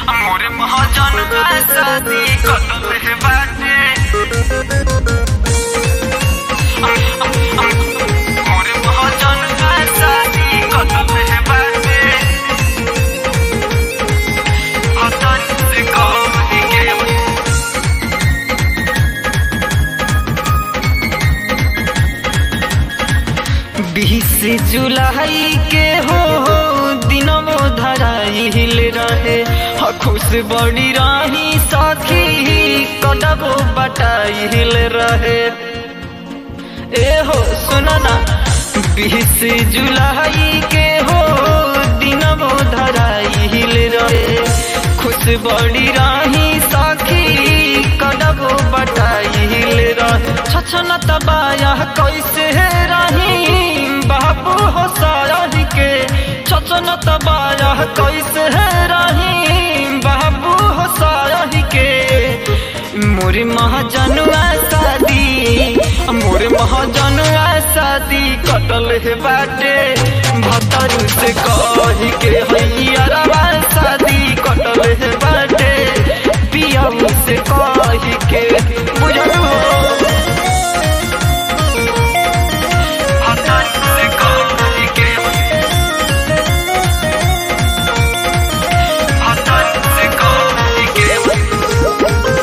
मोरे महाजन का शादी कतल है बाटे मोरे महाजन का शादी कतल है बाटे हतन से कह के बीस जुलाई के हो दिनमो धराइल रहे ह खुश बड़ी राही सखी कदबो बटाइल रहे ए हो सुना ना बीस जुलाई के हो दिनमो धराइल रहे खुश बड़ी राही सखी कदबो बटाइल रहे छछन तबाया कैसे रही बाबू हो सारही के छछन तबाया कैसे रही बाबू हो सारही के मोरे महाजनुआ शादी मोरे महाजनुआ शादी कटल है बाटे भतरू से कही के हैया शादी कटल है बाटे पियाऊ से कही के बुझलू हो भतरू से कही के भतरू से कही के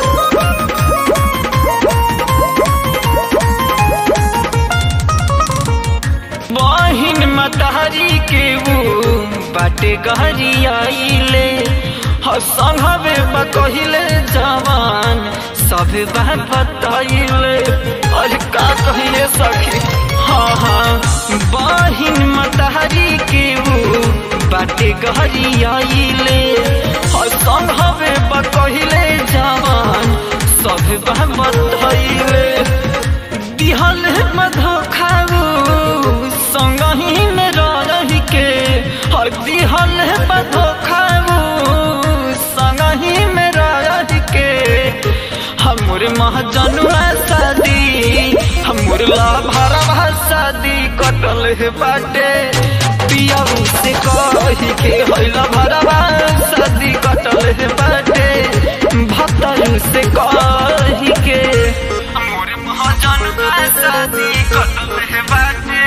बहिन मतहरी के वो बाटे गहरी आइले संघवे बकहिले जवान सब बात बताइले और का कहिए सखी हाँ हाँ बहिन मतहरी के वो बाटे गहरी आइले संघवे बकहिले जवान सब बात बताइले दिहल मधो खाऊ संगही में रही के हर दिहल मधो खाऊ संगही में रही के हमर महजनुआ शादी हमर लाभरवा शादी कटल है बाटे पियाऊ से कही के हैला भरवा शादी कटल है बाटे भतरू से कही के मोरे महाजन का शादी कटल है बाटे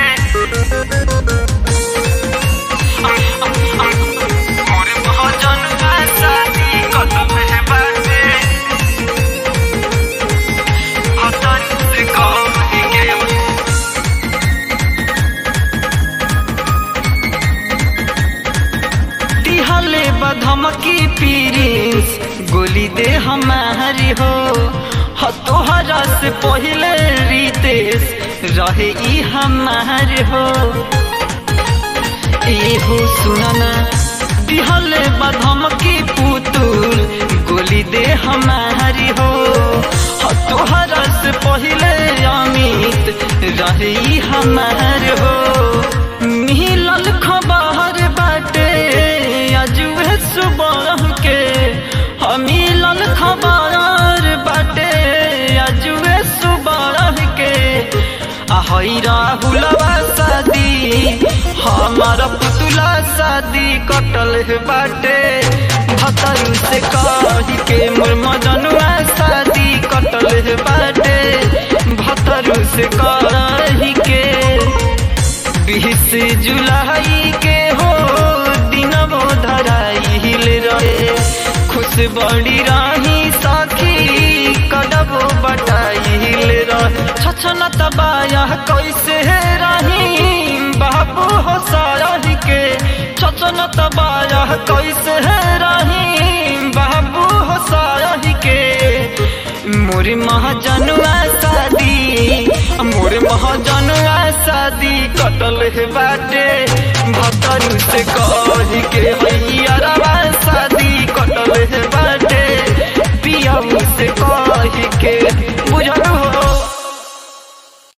मोरे महाजन का शादी कटल है बाटे भतरू से कही के दिहले बधमकी पीरिस गोली दे हमारी हो ह तोहरा से पहले रितेश रहे ई हमार हो ए हो सुनना दिहले बधमकी पुतुल गोली दे हमारी हो ह तोहरा से पहले अमित रहे ई हमार हो मिलल खबर बाटे अजुए सुबह के मिलल खबर बाटे अजुए सुबह के आहई राहुलवा शादी हमार पुतला शादी कटल है बाटे भतरू से कही के मोर मजनुआ शादी कटल है बाटे भतरू से कही के बीस जुलाई के हो दिनमो धराइल रहे खुश बड़ी राही साखी कदबो बटाइल रहे छछन तबाया कैसे रही बाबू हो सारही के छछन तबाया कैसे रही बाबू हो सारही के मोरे महाजनुआ शादी मोरे महाजनुआ शादी कटल है बाटे भतरू से कही के